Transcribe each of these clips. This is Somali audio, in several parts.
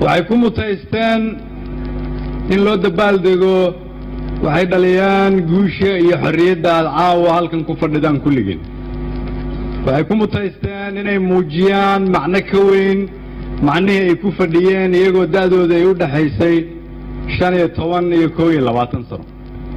waxay ku mutaysteen in loo dabaaldego waxay dhaliyaan guusha iyo xorriyadda aad caawa halkan ku fadhidaan kulligeen waxay ku mutaysteen inay muujiyaan macno ka weyn macnihii ay ku fadhiyeen iyagoo da'dooda ay u dhexaysay shan iyo toban iyo kow iyo labaatan sano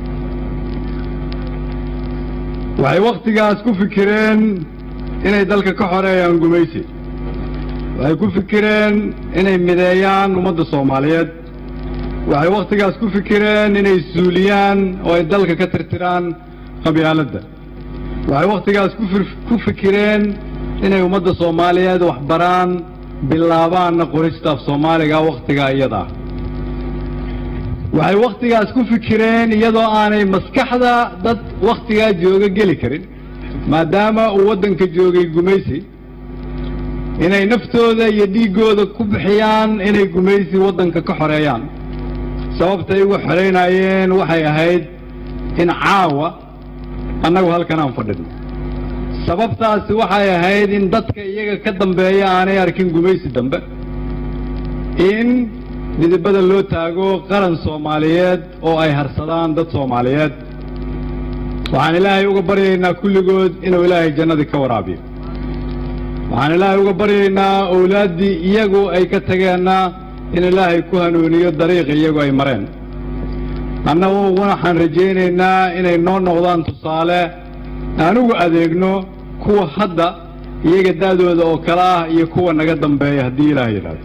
waxay wakhtigaas ku fikireen inay dalka ka xoreeyaan gumaysi waxay ku fikireen inay mideeyaan ummadda soomaaliyeed waxay wakhtigaas ku fikireen inay suuliyaan oo ay dalka ka tirtiraan qabyaaladda waxay wakhtigaas ku fikireen inay ummadda soomaaliyeed waxbaraan bilaabaanna qorista af soomaaliga wakhtigaa iyada ah waxay wakhtigaas ku fikireen iyadoo aanay maskaxda dad wakhtigaa jooga geli karin maadaama uu waddanka joogay gumaysi inay naftooda iyo dhiiggooda ku bixiyaan inay gumaysi waddanka ka xoreeyaan sababtay uga xoraynayeen waxay ahayd in caawa annagu halkan aan fadhino sababtaasi waxay ahayd in dadka iyaga ka dambeeya aanay arkin gumaysi dambe in midibada loo taago qaran soomaaliyeed oo ay harsadaan dad soomaaliyeed waxaan ilaahay uga baryaynaa kulligood inuu ilaahay jannadii ka waraabiyo waxaan ilaahay uga baryaynaa owlaaddii iyagu ay ka tageenna in ilaahay ku hanuuniyo dariiq iyagu ay mareen annagu waxaan rajaynaynaa inay noo noqdaan tusaale aan ugu adeegno kuwa hadda iyaga da'dooda oo kale ah iyo kuwa naga dambeeya haddii ilaahay yidhaahdo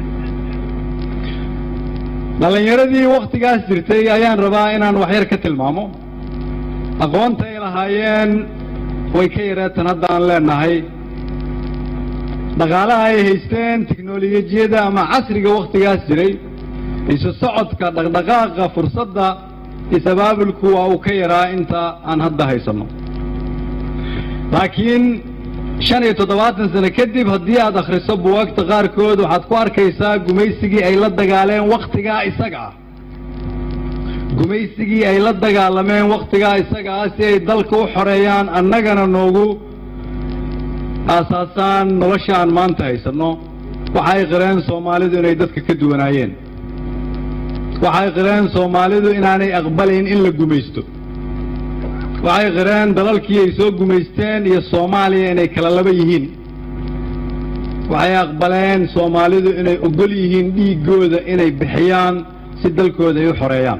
dhallinyaradii wakhtigaas jirtay ayaan rabaa inaan waxyar ka tilmaamo aqoonta ay lahaayeen way ka yareetan hadda aan leenahay dhaqaalaha ay haysteen tiknolojiyadda ama casriga wakhtigaas jiray isu socodka dhaqdhaqaaqa fursadda is-abaabulku waa uu ka yaraa inta aan hadda haysanno laakiin shan iyo toddobaatan sano kadib haddii aad akhriso buwaagta qaarkood waxaad ku arkaysaa gumaysigii ay la dagaaleen wakhtigaa isaga ah gumaysigii ay la dagaalameen wakhtigaa isaga ah si ay dalka u xoreeyaan annagana noogu aasaasaan nolosha aan maanta haysanno waxay qireen soomaalidu inay dadka ka duwanaayeen waxay qireen soomaalidu inaanay aqbalayn in la gumaysto waxay qireen dalalkii ay soo gumaysteen iyo soomaaliya inay kala laba yihiin waxay aqbaleen soomaalidu inay ogol yihiin dhiiggooda inay bixiyaan si dalkooda ay u xoreeyaan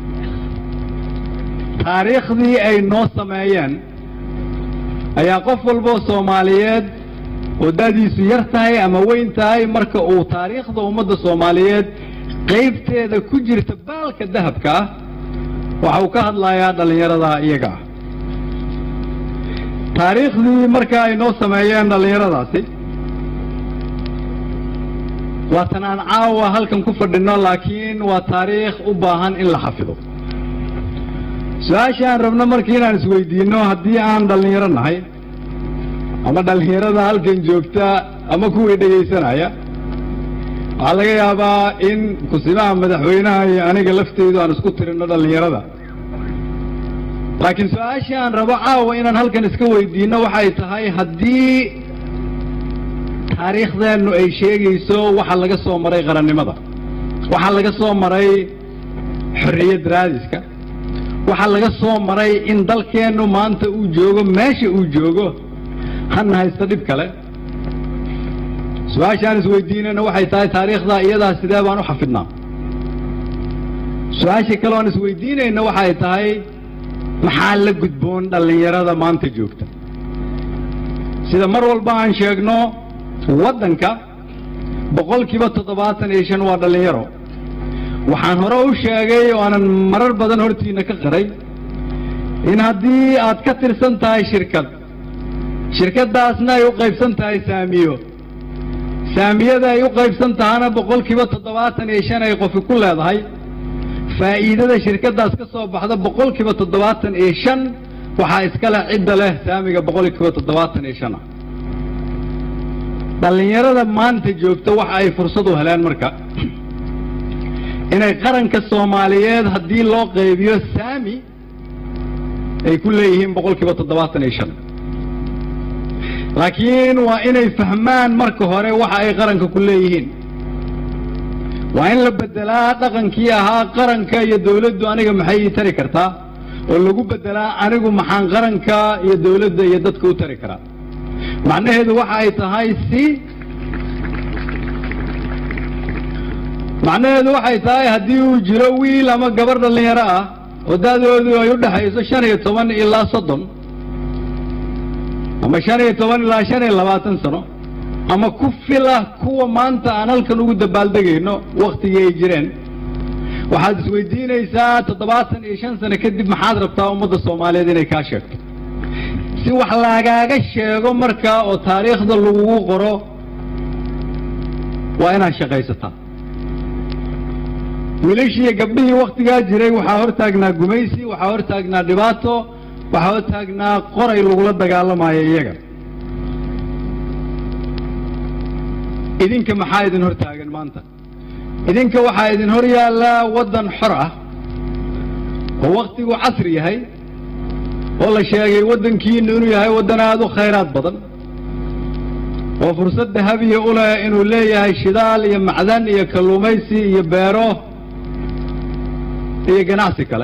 taariikhdii ay noo sameeyeen ayaa qof walboo soomaaliyeed oo da'diisu yar tahay ama weyn tahay marka uu taariikhda ummadda soomaaliyeed qaybteeda ku jirta baalka dahabka ah waxa uu ka hadlayaa dhallinyarada iyaga ah taariikhdii marka ay noo sameeyeen dhallinyaradaasi waa tan aan caawa halkan ku fadhinno laakiin waa taariikh u baahan in la xafido su-aasha aan rabno markii inaan isweydiinno haddii aan dhallinyaro nahay ama dhallinyarada halkan joogta ama kuwii dhegaysanaya waxaa laga yaabaa in kusimaha madaxweynaha iyo aniga lafteydu aan isku tirinno dhallinyarada laakiin su-aashii aan rabo caawa inaan halkan iska weydiinno waxay tahay haddii taariikhdeennu ay sheegayso waxa laga soo maray qarannimada waxa laga soo maray xorriyad raadiska waxaa laga soo maray in dalkeennu maanta uu joogo meesha uu joogo hana haysta dhib kale su-aashaan isweydiinayna waxay tahay taariikhda iyadaa sidee baan u xafidnaa su-aasha kale oan isweydiinayna waxay tahay maxaa la gudboon dhallinyarada maanta joogta sida mar walba aan sheegno waddanka boqolkiiba toddobaatan iyo shan waa dhallinyaro waxaan hore u sheegay oo aanan marar badan hortiina ka qaray in haddii aad ka tirsan tahay shirkad shirkaddaasna ay u qaybsan tahay saamiyo saamiyada ay u qaybsan tahana boqolkiiba toddobaatan iyo shan ay qofi ku leedahay faa'iidada shirkaddaas ka soo baxda boqolkiiba toddobaatan iyo shan waxaa iskale cidda leh saamiga boqolkiiba toddobaatan iyo shan ah dhallinyarada maanta joogta waxa ay fursad u heleen marka inay qaranka soomaaliyeed haddii loo qaybiyo saami ay ku leeyihiin boqolkiiba toddobaatan iyo shan laakiin waa inay fahmaan marka hore waxa ay qaranka ku leeyihiin waa in la beddelaa dhaqankii ahaa qaranka iyo dawladdu aniga maxay ii tari kartaa oo lagu beddelaa anigu maxaan qaranka iyo dawladda iyo dadka u tari karaa macnaheedu waxa ay tahay si macnaheedu waxay tahay haddii uu jiro wiil ama gabar dhallinyaro ah oo da'doodu ay u dhexayso shan iyo toban ilaa soddon ama shan iyo toban ilaa shan iyo labaatan sano ama ku filah kuwa maanta aan halkan ugu dabaaldegayno wakhtigii ay jireen waxaad isweydiinaysaa toddobaatan iyo shan sano kadib maxaad rabtaa ummadda soomaaliyeed inay kaa sheegto si wax lagaaga sheego markaa oo taariikhda lagugu qoro waa inaad shaqaysataa wiilashii iyo gabdhihii wakhtigaa jiray waxaa hor taagnaa gumaysi waxaa hor taagnaa dhibaato waxaa hor taagnaa qoray lagula dagaalamayo iyaga idinka maxaa idin hor taagan maanta idinka waxaa idin hor yaallaa waddan xor ah oo wakhtigu casri yahay oo la sheegay waddankiinnu inuu yahay waddan aada u khayraad badan oo fursad dahabiya u leh inuu leeyahay shidaal iyo macdan iyo kalluumaysi iyo beero iyo ganacsi kale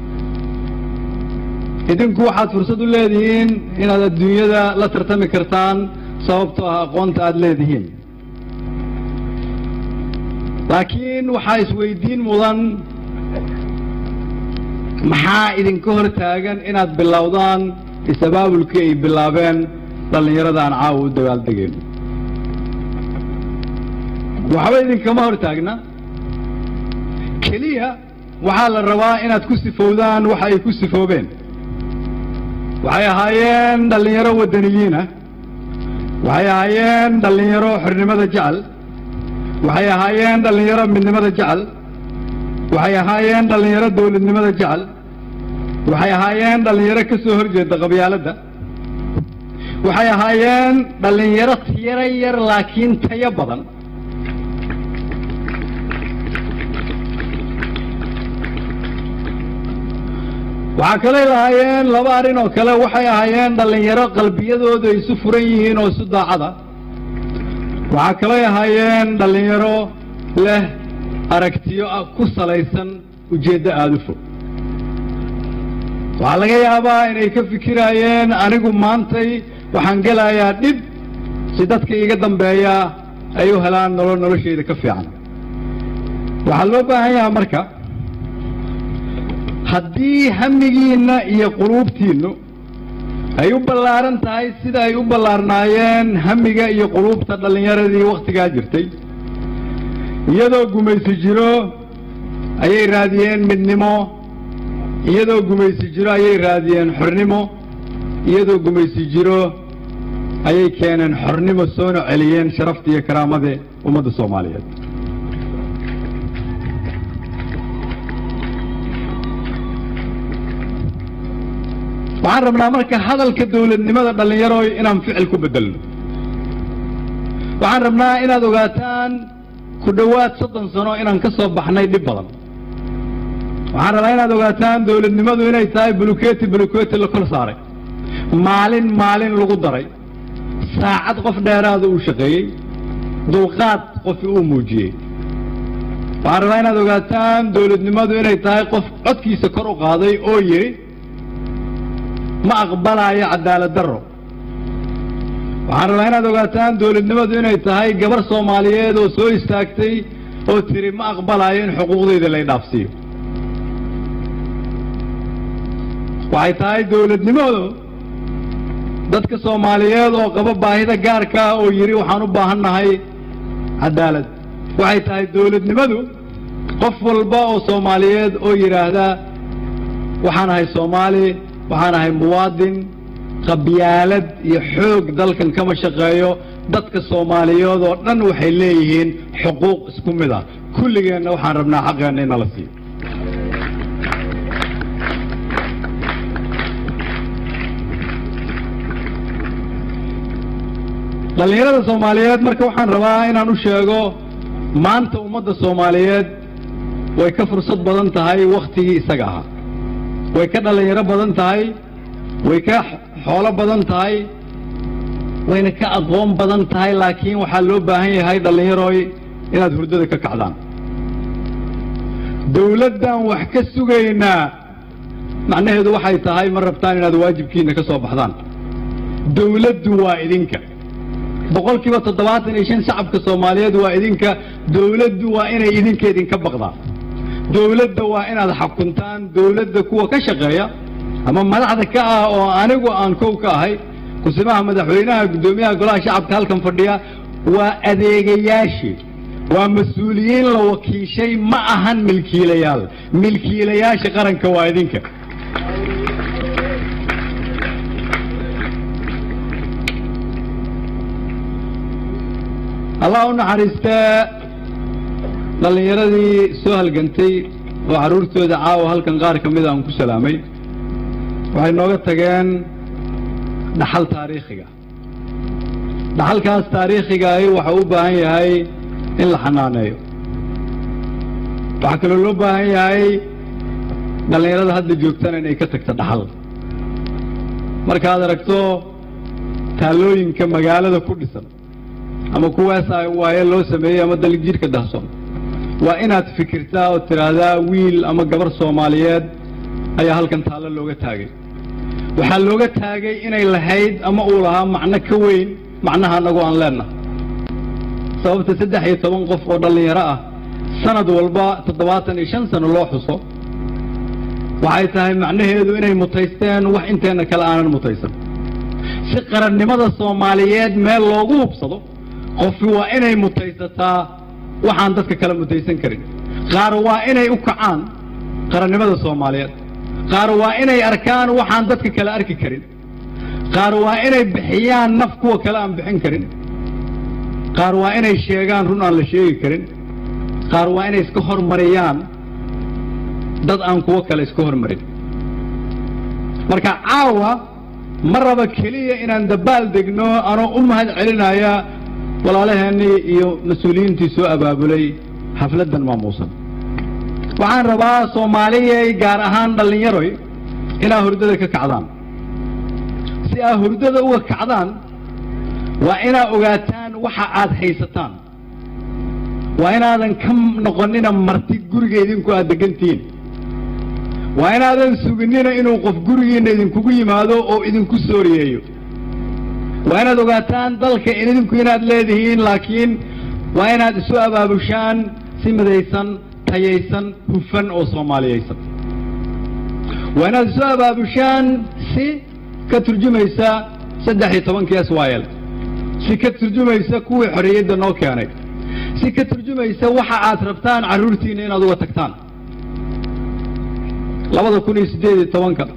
idinku waxaad fursad u leedihiin inaad adduunyada la tartami kartaan sababtoo ah aqoonta aada leedihiin laakiin waxaa isweydiin mudan maxaa idinka hor taagan inaad bilowdaan is-abaabulkii ay bilaabeen dhallinyarada aan caawa u dabaaldegayno waxba idinkama hor taagna keliya waxaa la rabaa inaad ku sifowdaan waxa ay ku sifoobeen waxay ahaayeen dhallinyaro waddaniyiinah waxay ahaayeen dhallinyaro xornimada jecel waxay ahaayeen dhallinyaro midnimada jecel waxay ahaayeen dhallinyaro dawladnimada jecel waxay ahaayeen dhallinyaro ka soo hor jeeda qabyaaladda waxay ahaayeen dhallinyaro tiro yar laakiin tayo badan waxaa kalay lahaayeen laba arrin oo kale waxay ahaayeen dhallinyaro qalbiyadoodu ay isu furan yihiin oo isu daacada waxaa kalay ahaayeen dhallinyaro leh aragtiyo ku salaysan ujeeddo aada u fog waxaa laga yaabaa inay ka fikiraayeen anigu maantay waxaan gelayaa dhib si dadka iiga dambeeya ay u helaan nolol noloshayda ka fiican waxaa loo baahan yahaa marka haddii hamigiinna iyo quluubtiinnu ay u ballaaran tahay sida ay u ballaarnaayeen hamiga iyo quluubta dhallinyaradii wakhtigaa jirtay iyadoo gumaysi jiro ayay raadiyeen midnimo iyadoo gumaysi jiro ayay raadiyeen xornimo iyadoo gumaysi jiro ayay keeneen xornimo soona celiyeen sharafta iyo karaamada ummadda soomaaliyeed waxaan rabnaa marka hadalka dawladnimada dhallinyarooy inaan ficil ku beddelno waxaan rabnaa inaad ogaataan ku dhowaad soddon sano inaan ka soo baxnay dhib badan waxaan rabaa inaad ogaataan dawladnimadu inay tahay bulukeeti bulukeeti la kor saaray maalin maalin lagu daray saacad qof dheeraada uu shaqeeyey dulqaad qofi uu muujiyey waxaan rabaa inaad ogaataan dawladnimadu inay tahay qof codkiisa kor u qaaday oo yidhi ma aqbalaayo cadaalad darro waxaan rabaa inaad ogaataan dawladnimadu inay tahay gabar soomaaliyeed oo soo istaagtay oo tiri ma aqbalaayo in xuquuqdayda lay dhaafsiiyo waxay tahay dawladnimadu dadka soomaaliyeed oo qaba baahida gaarka ah oo yidhi waxaan u baahan nahay cadaalad waxay tahay dawladnimadu qof walba oo soomaaliyeed oo yidhaahda waxaan ahay soomaali waxaan ahay muwaadin qabyaalad iyo xoog dalkan kama shaqeeyo dadka soomaaliyeed oo dhan waxay leeyihiin xuquuq isku mid ah kulligeenna waxaan rabnaa xaqeenna in nala siiyo dhallinyarada soomaaliyeed marka waxaan rabaa inaan u sheego maanta ummadda soomaaliyeed way ka fursad badan tahay wakhtigii isaga ahaa way ka dhallinyaro badan tahay way ka xoolo badan tahay wayna ka aqoon badan tahay laakiin waxaa loo baahan yahay dhallinyarooy inaad hurdada ka kacdaan dawladdan wax ka sugaynaa macnaheedu waxay tahay ma rabtaan inaad waajibkiinna ka soo baxdaan dawladdu waa idinka boqol kiiba toddobaatan iyo shan shacabka soomaaliyeed waa idinka dawladdu waa inay idinka idinka baqdaan dawladda waa inaad xakuntaan dawladda kuwa ka shaqeeya ama madaxda ka ah oo anigu aan kow ka ahay kusimaha madaxweynaha guddoomiyaha golaha shacabka halkan fadhiya waa adeegayaashii waa mas-uuliyiin la wakiishay ma ahan milkiilayaal milkiilayaasha qaranka waa idinka allah u naxariistee dhallinyaradii soo halgantay oo carruurtooda caawa halkan qaar ka mida aan ku salaamay waxay nooga tageen dhaxal taariikhiga dhaxalkaas taariikhigahi waxau u baahan yahay in la xanaaneeyo waxaa kaloo loo baahan yahay dhallinyarada hadda joogtana inay ka tagto dhaxal markaad aragto taallooyinka magaalada ku dhisan ama kuwaas waaye loo sameeyey ama daljidhka dahson waa inaad fikirtaa oo tidhaahdaa wiil ama gabar soomaaliyeed ayaa halkan taallo looga taagay waxaa looga taagay inay lahayd ama uu lahaa macno ka weyn macnaha annagu aan leennahay sababta saddex iyo toban qof oo dhallinyaro ah sanad walba toddobaatan iyo shan sano loo xuso waxay tahay macnaheedu inay mutaysteen wax inteenna kale aanan mutaysan si qarannimada soomaaliyeed meel loogu hubsado qofi waa inay mutaysataa waxaan dadka kale mutaysan karin qaar waa inay u kacaan qarannimada soomaaliyeed qaar waa inay arkaan waxaan dadka kale arki karin qaar waa inay bixiyaan naf kuwa kale aan bixin karin qaar waa inay sheegaan run aan la sheegi karin qaar waa inay iska hormariyaan dad aan kuwo kale iska hormarin marka caawa ma raba keliya inaan dabaal degno anoo u mahad celinaya walaalaheennii iyo mas-uuliyiintii soo abaabulay xafladdan maamuusan waxaan rabaa soomaaliyay gaar ahaan dhallinyaroy inaa hurdada ka kacdaan si aa hurdada uga kacdaan waa inaa ogaataan waxa aad haysataan waa inaadan ka noqonina marti guriga idinku aad degantihiin waa inaadan suginina inuu qof gurigiinna idinkugu yimaado oo idinku sooriyeeyo waa inaad ogaataan dalka idinku inaad leedihiin laakiin waa inaad isu abaabushaan si midaysan tayaysan hufan oo soomaaliyaysan waa inaad isu abaabushaan si ka turjumaysa saddex iyo tobankii swayl si ka turjumaysa kuwii xorriyadda noo keenay si ka turjumaysa waxa aad rabtaan carruurtiinna inaad uga tagtaan labada kun iyo siddeed iyo tobanka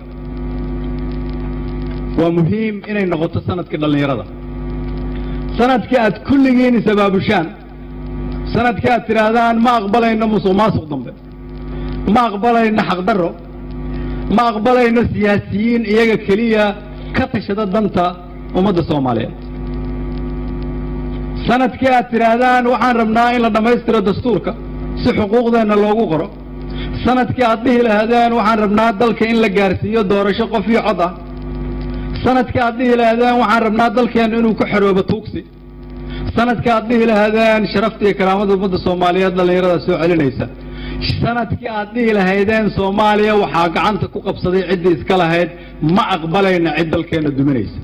waa muhiim inay noqoto sanadkii dhallinyarada sanadkii aad kulligiin is-abaabushaan sanadkii aad tidhaahdaan ma aqbalayno musuq maasuq dambe ma aqbalayno xaqdarro ma aqbalayno siyaasiyiin iyaga keliya ka tashada danta ummadda soomaaliyeed sanadkii aad tidhaahdaan waxaan rabnaa in la dhammaystiro dastuurka si xuquuqdeenna loogu qoro sanadkii aad dhihi lahaadeen waxaan rabnaa dalka in la gaarsiiyo doorasho qof iyo cod ah sanadkii aad dhihi lahaadeen waxaan rabnaa dalkeenna inuu ku xoroobo tuugsi sanadkii aad dhihi lahaadeen sharafta iyo karaamada ummadda soomaaliyeed dhallinyarada soo celinaysa sanadkii aad dhihi lahaydeen soomaaliya waxaa gacanta ku qabsaday ciddii iska lahayd ma aqbalayna cid dalkeenna duminaysa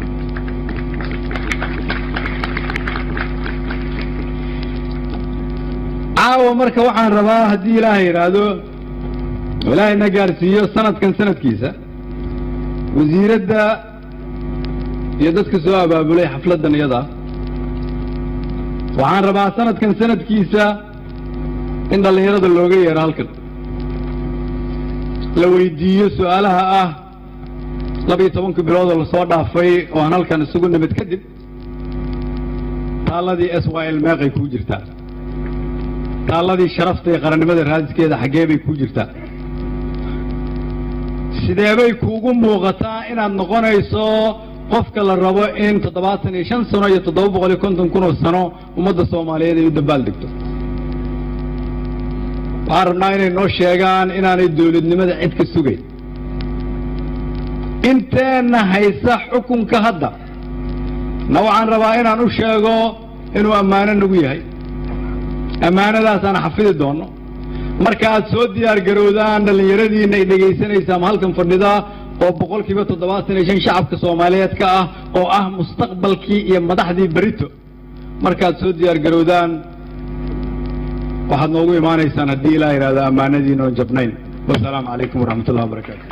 caawa marka waxaan rabaa haddii ilaahay yidhaahdo ilaahayna gaarsiiyo sanadkan sanadkiisa wasiiradda iyo dadka soo abaabulay xafladdan iyada waxaan rabaa sanadkan sanadkiisa in dhallinyarada looga yeero halkan la weydiiyo su'aalaha ah labiyo tobankii biloodoo lasoo dhaafay oo aan halkan isugu nimid kadib taalladii s y l meeqay kuu jirtaa taalladii sharafta iyo qarannimada raadiskeeda xaggee bay kuu jirtaa sideebay kuugu muuqataa inaad noqonayso qofka la rabo in toddobaatan iyo shan sano iyo toddoba boqol iyo konton kun oo sano ummadda soomaaliyeed ay u dabaal degto waxaan rabnaa inay noo sheegaan inaanay dawladnimada cid ka sugayn inteenna haysa xukunka hadda na waxaan rabaa inaan u sheego inuu ammaano nagu yahay ammaanadaasaan xafidi doonno marka aad soo diyaar garowdaan dhallinyaradiina ay dhegaysanaysaan halkan fadhida oo boqolkiiba toddobaatan iyo shan shacabka soomaaliyeed ka ah oo ah mustaqbalkii iyo madaxdii berito markaad soo diyaar garowdaan waxaad noogu imaanaysaan haddii ilaa yidhahdo ammaanadiina oon jabnayn wasalaamu calaykum waraxmat ullahi wabarakaatu